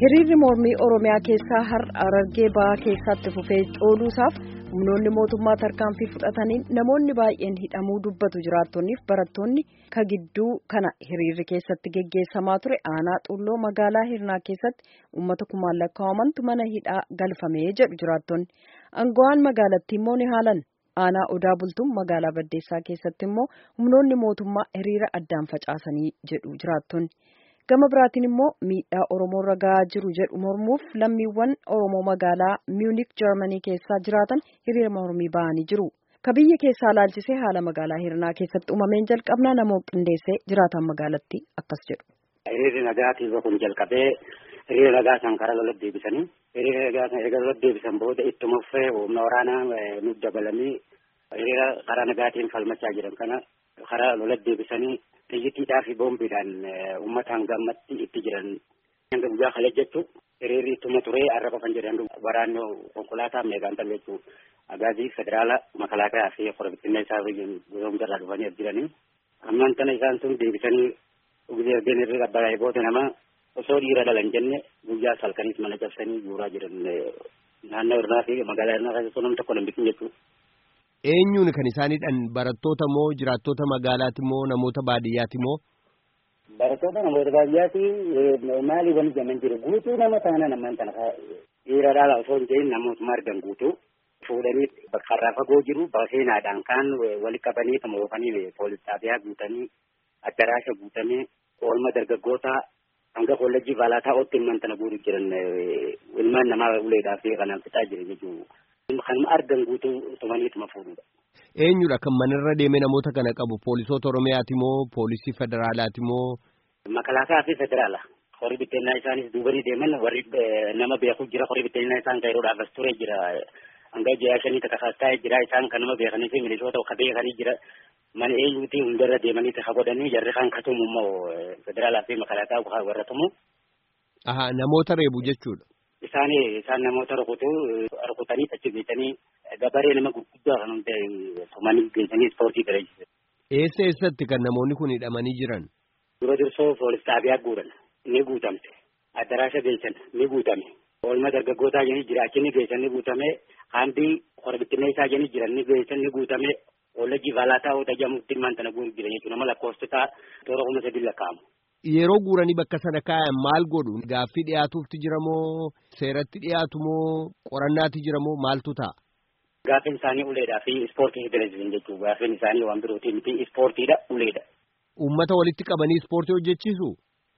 Hiriirri mormii Oromiyaa keessaa Harargee Bahaa keessatti fufee cooluusaaf humnoonni mootummaa tarkaanfii fudhataniin namoonni baay'een hidhamuu dubbatu jiraattonniif barattoonni ka gidduu kana hiriirri keessatti geggeessamaa ture aanaa xulloo magaalaa hirnaa keessatti uummata kumaan lakkaa'amantu mana hidhaa galfamee jedhu jiraattonni aangawaan magaalattii immoo ni haalan aanaa odaa bultuun magaalaa baddeessaa keessatti immoo humnoonni mootummaa hiriira addaan facaasanii jedhu jiraattonni. gama biraatiin immoo miidhaa oromoo irra gahaa jiru jedhu mormuuf lammiiwwan oromoo magaalaa miunik jarmanii keessaa jiraatan hiriira mormii ba'anii jiru ka biyya keessaa laalchisee haala magaalaa hirnaa keessatti uumameen jalqabnaa namoo qindeessee jiraatan magaalatti akkas jedhu. hiriirri nagaatiif kun jalqabee hiriira nagaa san karaa lola deebisanii hiriira nagaa san erga lola deebisan booda ittuma fufee humna waraanaa nuuf dabalanii hiriira karaa nagaatiin falmachaa jiran kana karaa lola deebisanii xiyyiitiidhaa fi boombiidhaan uummataan gammatti itti jiran hanga guyyaa kale jechuun hiriirri ittuma turee arraba kan jedhan waraanni konkolaataa meeqaan ta'u jechuun agaazii federaala makalaakaa fi korobittinna isaa gosoom jalaa dhufanii jiranii ammaan tana isaan sun deebisanii guyyaa ergeen irri qabbaa'ee booda nama osoo dhiira dhalan jenne guyyaa salkaniis mana cabsanii guuraa jiran naannoo irraa fi magaalaa irraa keessatti namni tokko hin bitin jechuudha. Eenyuun kan isaaniidhaan barattoota moo jiraattota magaalaati moo namoota baadiyyaati moo? Barattoota namoota baadiyyaati maali wani jaman jiru guutuu nama taana namaan tana dhiira dhaala osoo hin jedhin namootuma argan guutuu fuudhanii karraa fagoo jiru seenaadhaan kaan wali qabanii kan oofanii poolis xaabiyaa guutanii addaraasha guutamee oolma dargaggoota hanga kollejjii baalaataa ootti ilmaan tana guutuu jiran ilmaan namaa uleedhaa fi kanaan fixaa jiran jechuudha. Kanuma argan guutuu tumaniituma fuudhudha. Eenyudha kan manarra deemee namoota kana qabu poolisoota Oromiyaati moo poolisii federaalaati moo? Makalaakaa fi federaala. Horii bitteennaa isaanis duubanii deeman warri nama beeku jira horii bitteennaa isaan kan yeroodhaaf as ture jira. Hanga jayaa shanii takka kaastaa'ee jira isaan kan nama beekanii fi milishoota ka beekanii jira. Mana eenyuuti hundarra deemanii takka godhanii jarri kan katumu immoo federaalaa fi makalaakaa warra tumu. Aha namoota reebu jechuudha. Isaan isaan namoota rukutu rukutanii achi geessanii gabaree nama gurguddaa kan hundee tumanii geessanii ispoortii galeessisan. Eessa eessatti kan namoonni kun hidhamanii jiran? Dura dursoo poolis xaabiyaa guuran ni guutamte. Addaraasha geessan ni guutame. Oolma dargaggootaa jeni jira achi ni geessan ni guutame. Hambii korbittinee isaa jeni jiran ni geessan ni guutame. Ollajii baalaataa oota jamuutti ilmaan tana guuru jiran jechuudha. Nama lakkoofsotaa toora kuma sadi lakkaa'amu. Yeroo guuranii bakka sana kaa'an maal godhu? Gaaffii dhiyaatuufti jira moo seeratti dhiyaatu moo qorannaatti jira moo maaltu ta'a? Gaaffiin isaanii uleedhaa fi ispoortii federeeshin jechuudha. Gaaffiin isaanii waan birootii miti ispoortiidha uleedha. Uummata walitti qabanii ispoortii hojjechiisu?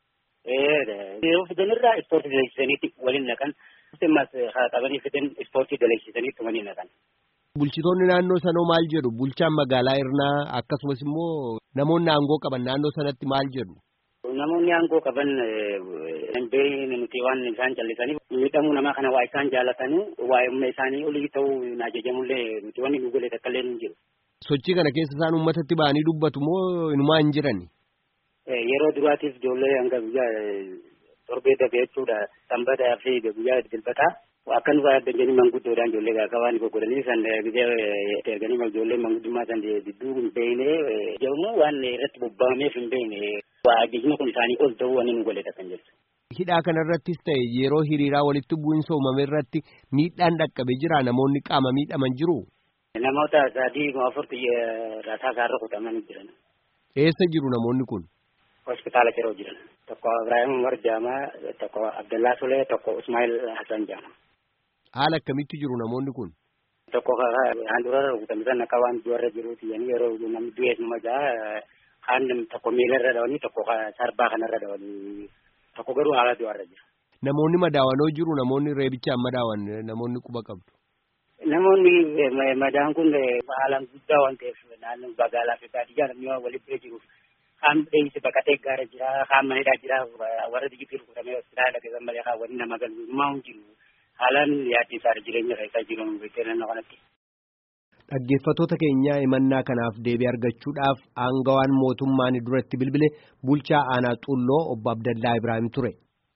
Yeroo fidanirraa ispoortii daleessisaniitti waliin naqan. Mas haa qabanii fidan ispoortii daleessisanii tumanii naqan. Bulchitoonni naannoo sanoo maal jedhu? Bulchaan magaalaa Irnaa akkasumas immoo namoonni aangoo qaban naannoo sanatti maal jedhu? Namoonni aangoo qaban dandeenye nuti waan isaan callisaniif miidhamuu namaa kana waa isaan jaalatanii waa humna isaanii olii ta'uu hin ajajamullee nuti wanni nu golee takka illee hin jiru. Sochii kana keessa isaan uummatatti ba'anii dubbatu moo inumaa hin jirani? Yeroo duraatiif ijoollee hanga guyyaa torbee dabe jechuudha sanbataa fi guyyaa dilbataa akka nu yaaddan manguddoodhaan ijoollee gaafa waan goggodhanii san erganii ijoollee manguddummaa san didduu hin beekne jedhamu waan irratti bobba'ameef hin beekne waa ajajni kun isaanii ol ta'uu waan nu goleedha kan jedhu. Hidhaa kanarrattis ta'e yeroo hiriiraa walitti bu'iinsa uumame irratti miidhaan dhaqqabe jira namoonni qaama miidhaman jiru. Namoota sadii afurti rasaa isaa rukutamanii jiran. Eessa jiru namoonni kun? Hospitaala yeroo jiran. Tokko Ibrahim Umar Jaamaa, tokko Abdallaa Sulee, tokko Ismail Hassan Jaamaa. Haala akkamitti jiru namoonni kun? Tokko handhuura rukutamisan akka waan du'arra jiruuti yani yeroo namni du'ees nama ja'a kaan tokko miilarra dhawanii tokko sarbaa kanarra dhawanii tokko garuu haala du'arra jira. Namoonni madaawanoo jiru namoonni reebichaan madaawan namoonni quba qabdu. Namoonni madaan kun haalaan guddaa waan ta'eef naannoo magaalaa fi baadiyyaa namni walitti bira jiruuf kaan dheeyse baqatee gaara jira kaan manidhaa jira warra digitii rukutamee hospitaala keessan malee kaan wanni nama galmaa hin jiru. haalaan yaaddisaa jireenya isaa jiru beektee naannoo kanatti. Dhaggeeffattoota keenyaa himannaa kanaaf deebii argachuudhaaf aangawaan mootummaan duratti bilbile bulchaa aanaa xulloo obbo Abdallaa Ibrahim ture.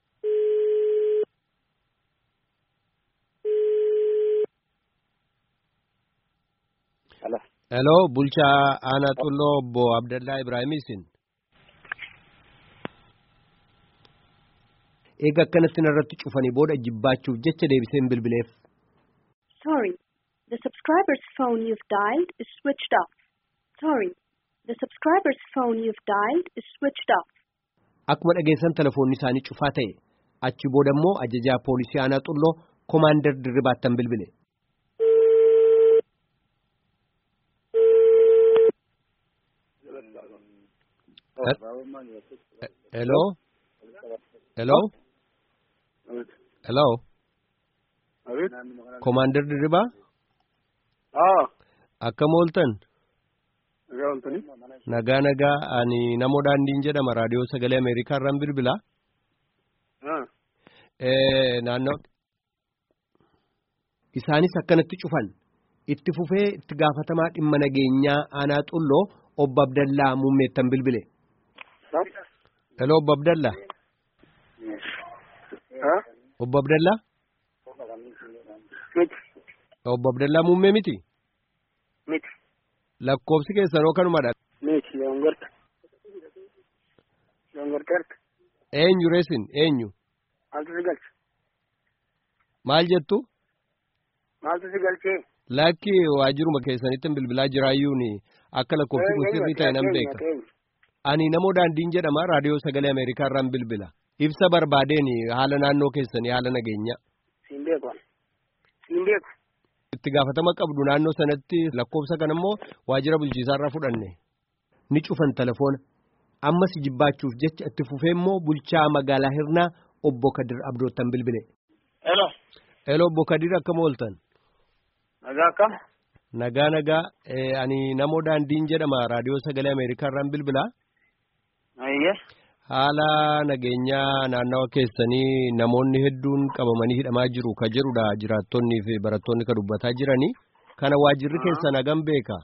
Hello bulchaa aanaa xulloo obbo Abdallaa Ibrahim isin. eega akkanatti narratti cufanii booda jibbaachuuf jecha deebiseen bilbileef. Sorry, the subscriber's phone you've dialed is switched off. Sorry, the subscriber's phone you've dialed is switched off. Akkuma dhageessan telefoonni isaanii cufaa ta'e achi booda immoo ajajaa poolisii aanaa xulloo komaander dirribaattan bilbile. Hello? Hello? Hello? Komaander dirribaa? Akkam ooltan? Nagaa nagaa ani namoo daandiin jedhama raadiyoo sagalee Ameerikaa irraan bilbilaa. Naannoo isaanis akkanatti cufan itti fufee itti gaafatamaa dhimma nageenyaa aanaa xulloo obbo Abdallaa muummeettan bilbile. Hello obbo Abdallaa. Obbo Abdallaa. Obbo Abdallaa muummee miti. Miti. Lakkoofsi keessanoo kanumadha. Miti yongorta. Yongorteerta. Eenyu reesin eenyu. Maaltu si galche? Maal jettu? Maaltu si galchee? Lakki waajiruma keessanitti bilbilaa jiraayyuun akka lakkoofsi kun sirrii ta'e nan beeka. Ani namoo daandiin jedhama raadiyoo sagalee Ameerikaa irraan bilbila. Ibsa barbaadeen haala naannoo keessanii haala nageenyaa. Siin beeku. Siin beeku. Itti gaafatama qabdu naannoo sanatti lakkoofsa kana immoo waajjira bulchiisaa irraa fudhanne. Ni cufan telefoona. Ammas jibbaachuuf jecha itti fufee immoo bulchaa magaalaa Hirnaa obbo Kadir Abdoottan bilbile. Hello. Hello obbo Kadir akkam ooltan? Nagaa akkam? Nagaa nagaa ani namoo daandiin jedhama raadiyoo sagalee Ameerikaa irraan bilbilaa. Ayyee. Haala nageenyaa naannawa keessanii namoonni hedduun qabamanii hidhamaa jiru ka jedhudha jiraattonnii fi barattoonni ka dubbataa jiranii. Kana waajirri keessan hagam beeka?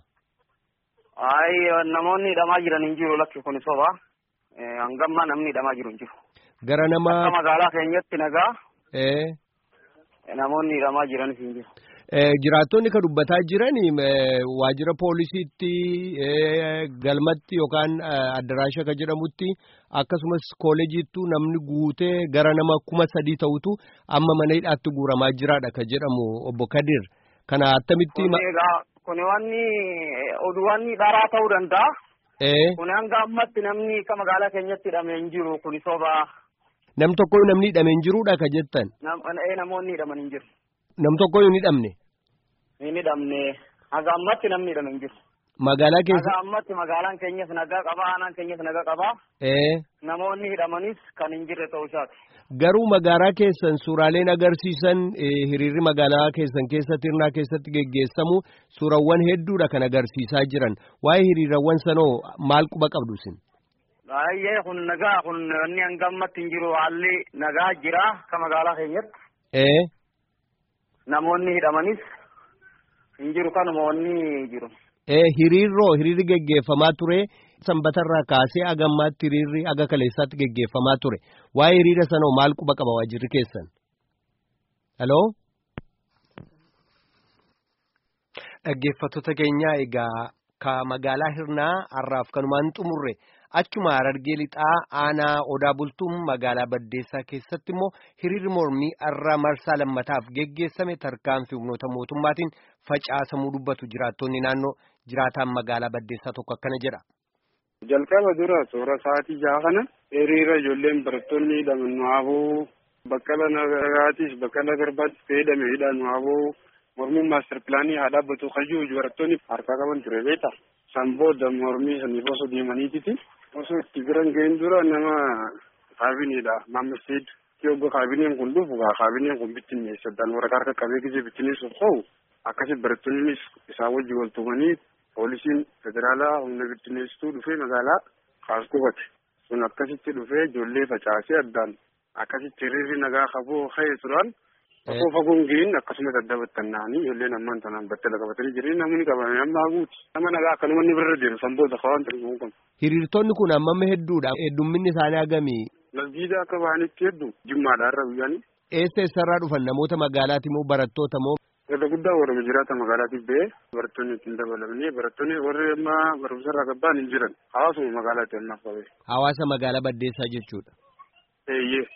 Ayi namoonni hidhamaa jiran hin jiru lakki kun soba. Hangammaa namni hidhamaa jiru hin jiru. Gara nama. Akka magaalaa keenyatti nagaa. Ee. Namoonni hidhamaa jiranis hin jiru. Jiraattonni ka dubbataa jiran waajjira poolisiitti galmatti yookaan addaraasha ka jedhamutti akkasumas kooleejiittu namni guutee gara nama kuma sadii ta'utu amma mana hidhaatti guuramaa jiraadha ka jedhamu obbo Kadir. Kana attamitti. Kuni wanni oduu wanni dharaa ta'uu danda'a. Kuni hanga ammatti namni akka magaalaa keenyatti hidhamee hin jiru kuni soba. Nam tokko namni hidhamee hin jiruudha ka jettan. Namoonni hidhaman hin jiru. Nam tokko hin hidhamne. Hin hidhamne haga ammatti namni hidhame hin jiru. Magaalaa keessa. Haga ammatti magaalaan keenyas nagaa qaba aanaan keenyas nagaa qaba. Ee. Namoonni hidhamanis kan hin jirre ta'uu isaati. Garuu magaalaa keessan suuraaleen agarsiisan hiriirri magaalaa keessan keessatti hirnaa keessatti geggeessamu suurawwan hedduudha kan agarsiisaa jiran waa'ee hiriirawwan sanoo maal quba qabdu isin. Baay'ee kun nagaa kun inni hanga ammatti hin jiru haalli nagaa jira akka magaalaa keenyatti. Ee. Namoonni hidhamanis hin jiru kanuma wanni jiru. Ee hiriirroo hiriirri geggeeffamaa ture sanbatarraa kaasee agammaatti hiriirri aga kaleessaatti geggeeffamaa ture waa'ee hiriira sanoo maal quba qaba waajirri keessan. Haloo. Dhaggeeffattoota keenyaa egaa ka magaalaa hirnaa har'aaf kanumaan xumurre achuma harargee lixaa aanaa odaa bultuun magaalaa baddeessaa keessatti immoo hiriirri mormii har'a marsaa lammataaf geggeessame tarkaanfii humnoota mootummaatiin facaasamuu dubbatu jiraattonni naannoo jiraataan magaalaa baddeessaa tokko akkana jedha. Jalqaba dura toora sa'aatii jaha kana hiriira ijoolleen barattoonni hidhaman nu haboo baqqala nagaatis baqqala garbaatti fayyadame hidhan nu haboo mormiin maaster pilaanii haa dhaabbatu kayyuu barattoonni harkaa qaban ture beekta. San booda mormii saniif osoo deemaniititi osoo itti biran ga'in dura nama kaabineedha Maammed Seed yogga kaabineen kun dhufu kaabineen kun bittinneessadhaan waraqaa harka qabee gisee bittinneessuuf ka'u akkasi barattoonnis isaa wajji wal tumanii poolisiin federaalaa humna bittinneessituu dhufee magaalaa kaas qubate sun akkasitti dhufee ijoollee facaasee addaan akkasitti hiriirri nagaa qabuu ka'ee turan Fagoo fagoon ga'in akkasumas adda battanna'anii ijoolleen ammaan tanaan battala qabatanii jireenya namni qabame amma haguuti. Nama nagaa akkanuma inni birra deemu san booda kawaan ta'e kun. Hiriirtonni kun hammam hedduudha. Heddumminni isaanii hagamii. Lasgiida akka bahanitti hedduu jimmaadha irra guyyaanii. Eessa eessarraa dhufan namoota magaalaati moo barattoota moo. Irra guddaa warra jiraata magaalaatiif ba'ee barattoonni ittiin dabalamanii barattoonni warri amma barumsarraa gabbaan hin jiran hawaasuma magaalaatti ammaaf qabee. Hawaasa magaalaa Baddeessaa jechuudha. Eeyyee.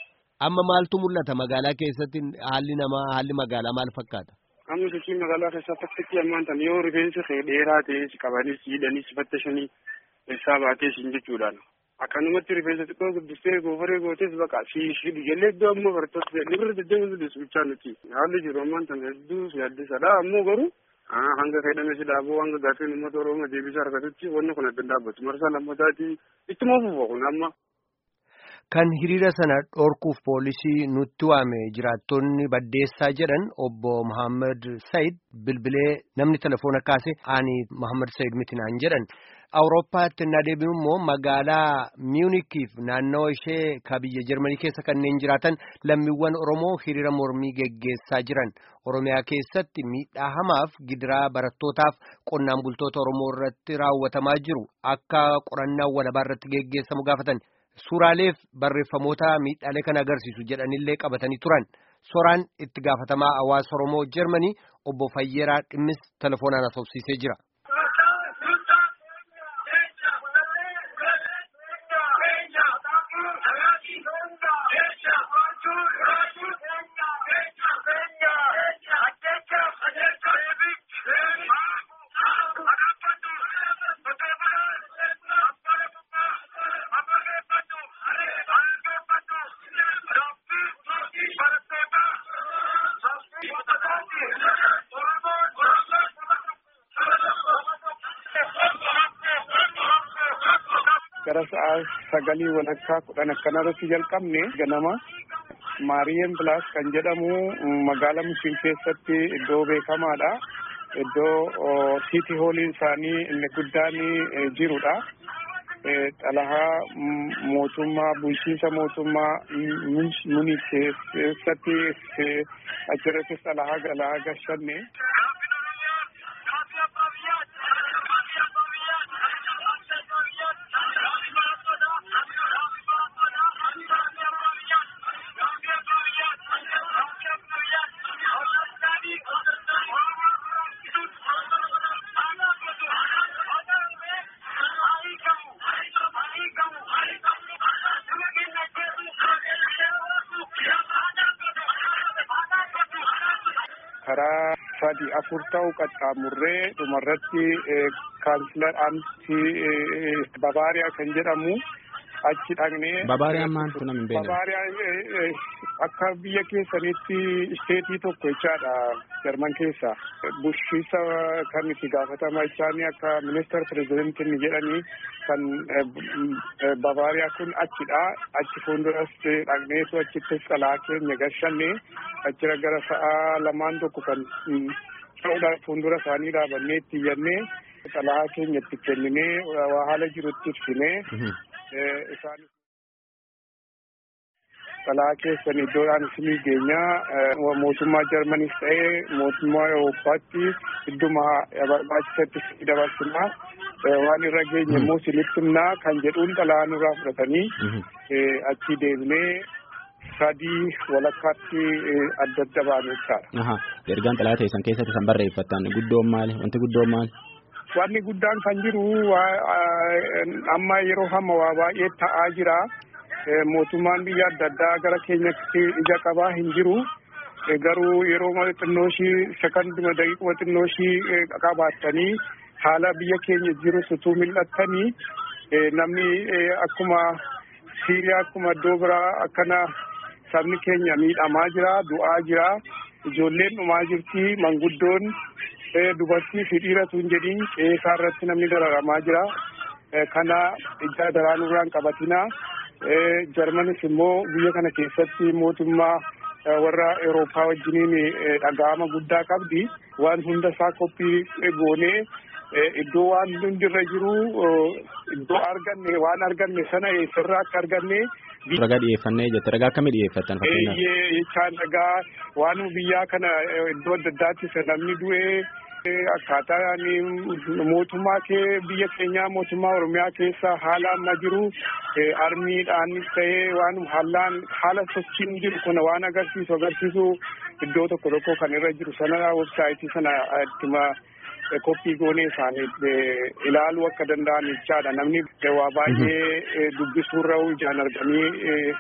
Amma maaltu mul'ata magaalaa keessatti haalli namaa haalli magaalaa maal fakkaata? Amma sochii magaalaa keessatti akkatti ammaan tan yoo rifeensa kee dheeraa ta'e si qabanii si hidhanii si fattashanii eessaa baatee siin jechuudhaan. Akkanumatti rifeensa xiqqoo guddistee goofaree gootes baqa si hidhu jallee iddoo ammoo barattoota ni bira deddeebisu disbichaa nuti. Haalli jiru ammaan tan hedduu si addisadha ammoo garuu hanga fayyadame si dhaabuu hanga gaafiin uummata Oromoo deebisa argatutti wanni kun adda dhaabbatu marsaa lammataatii ittuma fufa kun amma. Kan hiriira sana dhorkuuf poolisii nutti waame jiraattonni baddeessaa jedhan obbo Muhammad Said bilbilee namni telefoona kaase ani Muhammad Said miti naan jedhan. Awurooppaatti na deebinu immoo magaalaa Miunikiif naannoo ishee ka biyya Jarmanii keessa kanneen jiraatan lammiiwwan Oromoo hiriira mormii geggeessaa jiran. Oromiyaa keessatti miidhaa hamaaf gidiraa barattootaaf qonnaan bultoota Oromoo irratti raawwatamaa jiru akka qorannaa walabaa irratti geggeessamu gaafatan. Suuraaleef barreeffamoota miidhaalee kana agarsiisu jedhanillee qabatanii turan. Soraan itti gaafatamaa hawaasa Oromoo Jarmanii obbo Fayyeeraa Dhimmis telefoonaan haasofsiisee jira. gara sa'a sagalii walakkaa kudhan akkanarratti jalqabne ganama maariyeem pilaas kan jedhamu magaalaa musliim keessatti iddoo beekamaadha. Iddoo siiti hooliin isaanii inni guddaan jirudha. Xalahaa mootummaa bulchiinsa mootummaa muni keessatti achirrattis xalahaa galaa gashanne. karaa sadi afur ta'u qaxxaamurree dhumarratti kaansilar amtii babaariyaa kan jedhamu achi dhaqnee. Babaariyaan maal kun hin beekne. Babaariyaan akka biyya keessanitti isteetii tokko jechaadha Jarman keessa. Bulchiinsa kan itti gaafatama isaanii akka ministeer pirezidentiin jedhanii kan Babaariyaa kun achidha. Achi fuulduras dhaqneetu achittis xalaa keenya gashanne achira gara sa'a lamaan tokko kan ta'uudhaan fuuldura isaanii dhaabannee itti iyyannee xalaa keenya itti kenninee waa haala jirutti ibsinee isaan xalaa keessan iddoodhaan isinii geenyaa mootummaa jarmanis ta'ee mootummaa Awurooppaatti idduma barbaachisatti isinii dabarsinaa waan irra geenye immoo isinitti himnaa kan jedhuun xalaa nurraa fudhatanii achi deebinee sadii walakkaatti adda adda baane jechaadha. Ergaan xalaa teessan keessatti san barreeffattan guddoon maali? Wanti guddoon maali? Wanni guddaan kan jiru amma yeroo hamma waa baay'ee ta'aa jira. Mootummaan biyya adda addaa gara keenyatti ija qabaa hin jiru. Garuu yeroo xinnoo ishii sekanduma daqiiquma xinnoo ishii qabaattanii haala biyya keenya jiru sutuu mil'attanii namni akkuma Siiriyaa akkuma iddoo biraa akkana sabni keenya miidhamaa jira du'aa jira ijoolleen dhumaa jirti manguddoon dubartii fi dhiiratu hin jedhin qeesaa irratti namni dararamaa jira kana ija daraanuurraan qabatina jarmanis immoo biyya kana keessatti mootummaa warra Awurooppaa wajjiniin dhaga'ama guddaa qabdi waan hunda isaa qophii goonee iddoo waan hundi irra jiru iddoo arganne waan arganne sana eessarraa akka arganne. Ragaa dhiyeeffannee jette ragaa akkamii dhiyeeffattan fakkeenyaaf? Jechaan ragaa waan biyyaa kana iddoo adda addaatti namni du'ee akkaataa mootummaa kee biyya keenyaa mootummaa Oromiyaa keessa haala amma jiru armiidhaanis ta'ee waan haalaan haala sochiin jiru kun waan agarsiisu agarsiisu iddoo tokko tokko kan irra jiru sana websaayitii sana ittuma koppii goonee isaanii ilaaluu akka danda'an jechaadha namni waa baay'ee dubbisuurra ijaan arganii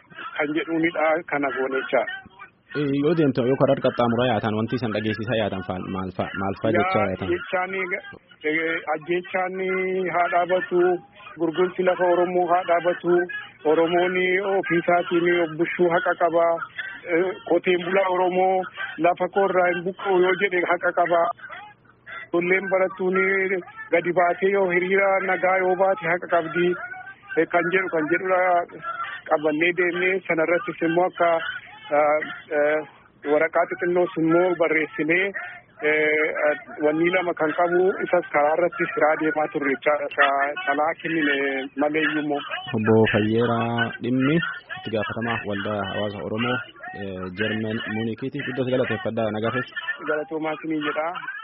kan jedhuunidha kana goonechaa. Yoo deemtu yoo karaa qaxxaamuraa yaatan wanti isan dhageessisaa yaatan maal fa'a maal fa'a jechaa yaatan. Jechaan ajjechaan haa dhaabatu gurgurti lafa Oromoo haa dhaabatu Oromoon ofiisaatiin bushuu haqa qaba qoteen bulaa Oromoo lafa koorraa hin buqqa'u yoo jedhe haqa qaba. Ijoolleen barattuun gadi baatee yoo hiriira nagaa yoo baate haqa qabdi kan jedhu kan jedhudha qabannee deemnee sanarrattis immoo akka waraqaa xixinnoos immoo barreessinee wanni lama kan qabu isas karaa irratti siraa deemaa turre jechaadha calaa kennine maleeyyummoo. Obbo Fayyeeraa Dhimmi itti gaafatamaa waldaa hawaasa Oromoo Jarmen Muunikiiti. Iddoo galateeffadhaa nagaafes. Galatoomaa isinii jedhaa.